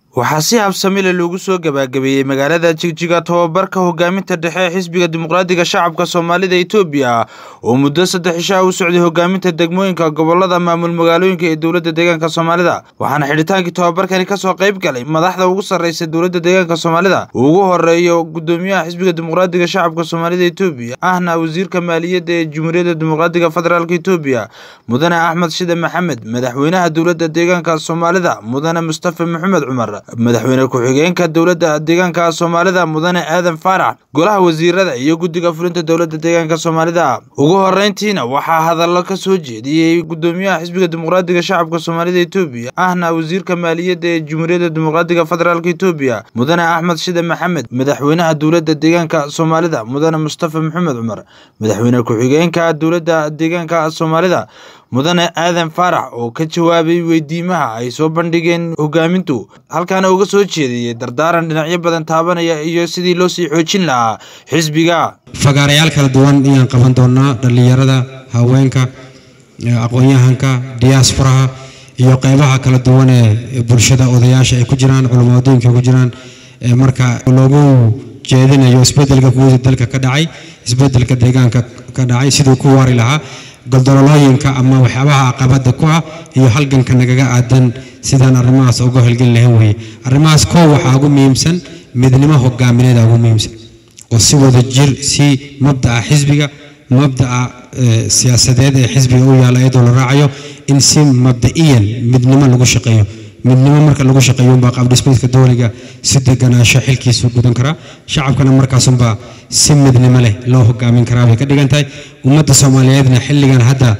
waxaa si habsami leh loogu soo gabagabeeyey magaalada jigjiga tobabarka hogaaminta dhexe ee xisbiga dimuqraadiga shacabka soomaalida etoobiya oo muddo saddex ishaa u socday hogaaminta degmooyinka gobolada maamul magaalooyinka ee dowladda deegaanka soomaalida waxaana xidhitaankii tobabarkani kasoo qayb galay madaxda ugu sarreysa dowladda deegaanka soomaalida uu ugu horeeyo gudoomiyaha xisbiga dimuqraadiga shacabka soomaalida etoobiya ahna wasiirka maaliyadda ee jumhuuriyadda dimuqraadiga federaalk etoobiya mudane axmed shide maxamed madaxweynaha dowladda deegaanka soomaalida mudane mustafa maxamed cumar madaxweyne ku-xigeenka dowladda deegaanka soomaalida mudane aadan faarax golaha wasiirada iyo guddiga fulinta dowladda deegaanka soomaalida ugu horeyntiina waxaa hadallo ka soo jeediyey gudoomiyaha xisbiga dimuqraadiga shacabka soomaalida etoobiya ahna wasiirka maaliyadda ee jumhuuriyadda dimuqraadiga federaalk etoobiya mudane axmed shide maxamed madaxweynaha dowladda deegaanka soomaalida mudane mustafa maxamed cumar madaxweyne ku-xigeenka dowladda deegaanka soomaalida mudane aadan faarax oo ka jawaabay weydiimaha ay soo bandhigeen hogaamintu halkaana uga soo jeediyey dardaaran dhinacyo badan taabanaya iyo sidii loo sii xoojin lahaa xisbiga fagaarayaal kala duwan ayaan qaban doonaa dhallinyarada haweenka aqoon-yahanka diyaasfaraha iyo qeybaha kala duwan ee bulshada odayaasha ay ku jiraan culamaaddooyinka ku jiraan marka loogu jeedinayo isbedelka guuda dalka ka dhacay isbedelka deegaanka ka dhacay siduu ku waari lahaa goldololooyinka ama waxyaabaha caqabada ku ah iyo halganka nagaga aadan sidaan arrimahaas uga holgeli lahayn weeye arrimahaas koo waxaa ugu muhiimsan midnimo hogaamineeda ugu muhiimsan oo si wada jir si mabdaca xisbiga mabdaca siyaasadeed ee xisbiga u yaala iyadoo la raacayo in si mabda'iyan midnimo lagu shaqeeyo midnimo marka lagu shaqeeyo unbaa qaabdhismeedka dowliga si deganaansho xilkiisu gudan karaa shacabkana markaasunbaa si midnimo leh loo hogaamin karaa bay ka dhigan tahay ummadda soomaaliyeedna xilligan hadda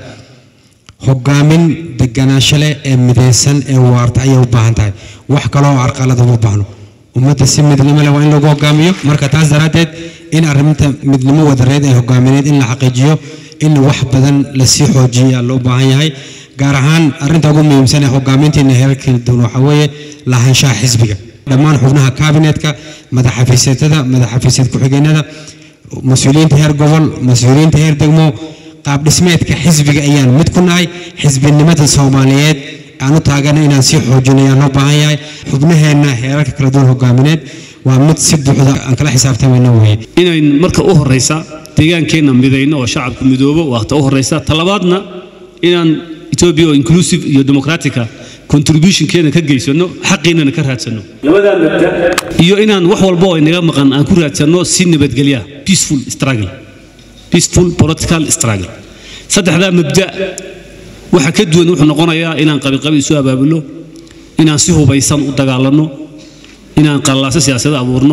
hogaamin deganaansho leh ee midaysan ee waarta ayay u baahan tahay wax kaloo carqalada uma baahno ummadda si midnimo leh waa in lagu hogaamiyo marka taas daraaddeed in arrinta midnimo wadareed ee hogaamineed in la xaqiijiyo in wax badan lasii xoojiya loo baahan yahay gaar ahaan arrinta ugu muhiimsan ee hogaamintiina heerarkala duwan waxaa weeye lahaanshaha xisbiga dhammaan xubnaha kaabinetka madaxafiiseetada madaxafiiseed ku-xigeenada mas-uuliyiinta heer gobol mas-uuliyiinta heer degmo qaabdhismeedka xisbiga ayaan mid ku nahay xisbinimada soomaaliyeed aan u taagana inaan sii xoojino ayaan loo baahan yahay xubnaheenna heerarka kala duwan hogaamineed waa mid si buuxda aan kala xisaabtamayno weeye inayn marka u horraysa deegaankeenna midayno oo shacabka midoobo waata u horraysa talabaadna inaan etoobiya oo inclusive iyo democratica contributionkeena ka geysano xaqiinana ka raadsano labadaa mabda iyo inaan wax walba oo inaga maqan aan ku raadsano si nabadgelya peaceful struggle peaceful political struggle saddexdaa mabda waxa ka duwan wuxuu noqonayaa inaan qabiqabi isu abaabulo inaan si hubaysan u dagaalanno inaan qallaaso siyaasada abuurno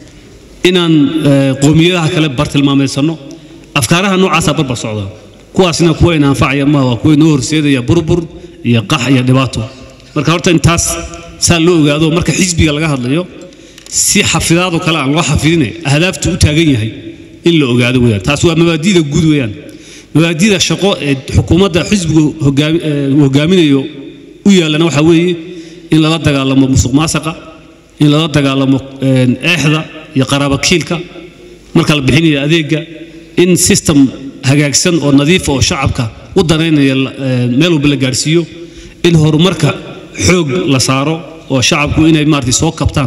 inaan qoomiyadaha kale bartilmaamaysanno afkaaraha noocaasa barbar socda kuwaasna kuwa in anfacaya maaha waa kuwa inoo horseedaya burbur iyo qax iyo dhibaato marka horta intaas saa loo ogaado marka xisbiga laga hadlayo si xafidaadoo kale aan loo xafidine ahdaaftu u taagan yahay in la ogaado weyaan taas waa mabaadida guud weyaan mabaadida shaqo ee xukuumadda xisbigu hogaaminayo u yaallana waxaa weeye in lala dagaalamo musuq maasaqa in lala dagaalamo eexda iyo qaraabakiilka marka la bixinayo adeegga in system hagaagsan oo nadiif oo shacabka u danaynaya meel walba la gaadhsiiyo in horumarka xoog la saaro oo shacabku inay maarata soo kabtaan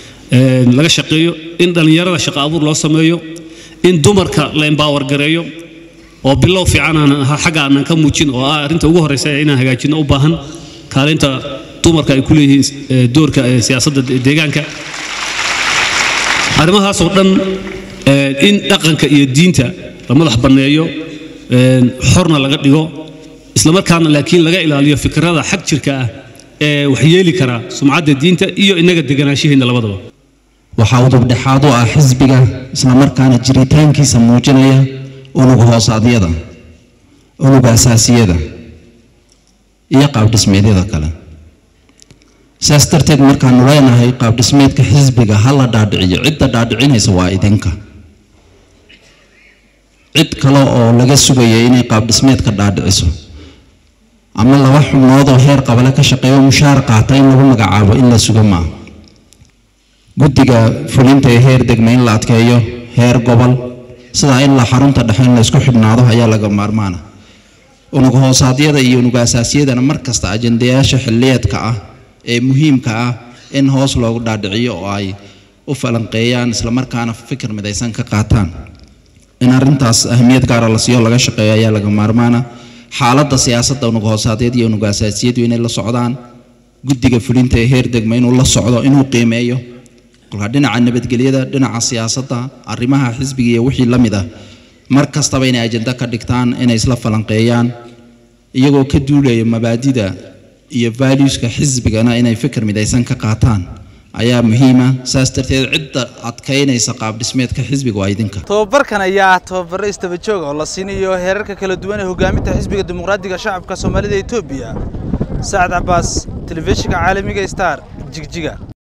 laga shaqeeyo in dhallinyarada shaqo abuur loo sameeyo in dumarka la embaawar gareeyo oo bilow fiican aanan ahaa xagga aanan ka muujin oo ah arrinta ugu horreysa inaan hagaajinno u baahan kaalinta dumarka ay ku leeyihiin doorka siyaasadda deegaanka arrimahaasoo dhan in dhaqanka iyo diinta la madax banneeyo xorna laga dhigo islamarkaana laakiin laga ilaaliyo fikrada xag jirka ah ee waxyeeli kara sumcadda diinta iyo innaga deganaanshaheena labadaba waxaa udubdhexaad u ah xisbiga islamarkaana jiritaankiisa muujinaya unug hoosaadyada unuga asaasiyada iyo qaabdhismeedyada kale saas darteed markaanu leenahay qaabdhismeedka xisbiga ha la dhaadhiciyo cidda dhaadhicinaysa waa idinka cid kale oo laga sugaya inay qaabdhismeedka dhaadhiciso ama laba xubnoodoo heer qabale ka shaqeeyo mushaar qaata in lagu magacaabo in la sugo maaha guddiga fulinta ee heer degma in la adkeeyo heer gobol sidaa in la xarunta dhexe in la isku xidhnaado ayaa laga maarmaana unug hoosaadyada iyo unug asaasiyadana mar kasta ajendayaasha xilliyeedka ah ee muhiimka ah in hoos loogu dhaadhiciyo oo ay u falanqeeyaan islamarkaana fikir midaysan ka qaataan in arrintaas ahamiyad gaara la siiyo laga shaqeeyo ayaa laga maarmaana xaaladda siyaasadda unuga hoosaadeed iyo unuga asaasiyadu inay la socdaan guddiga fulinta ee heer degma inuu la socdo inuu qiimeeyo kolka dhinaca nabadgelyada dhinaca siyaasadda arrimaha xisbiga iyo wixii la mid ah mar kastaba inay ajenda ka dhigtaan inay isla falanqeeyaan iyagoo ka duulaya mabaadida iyo valueska xisbigana inay fikir midaysan ka qaataan ayaa muhiima saas darteed cidda adkaynaysa qaab dhismeedka xisbiga waa idinka tobabarkan ayaa ah tababaro istaba joog oo la siinayo heerarka kala duwan ee hogaaminta xisbiga dimuqraadiga shacabka soomaalida etoobiya sacad cabaas telefishinka caalamiga star jigjiga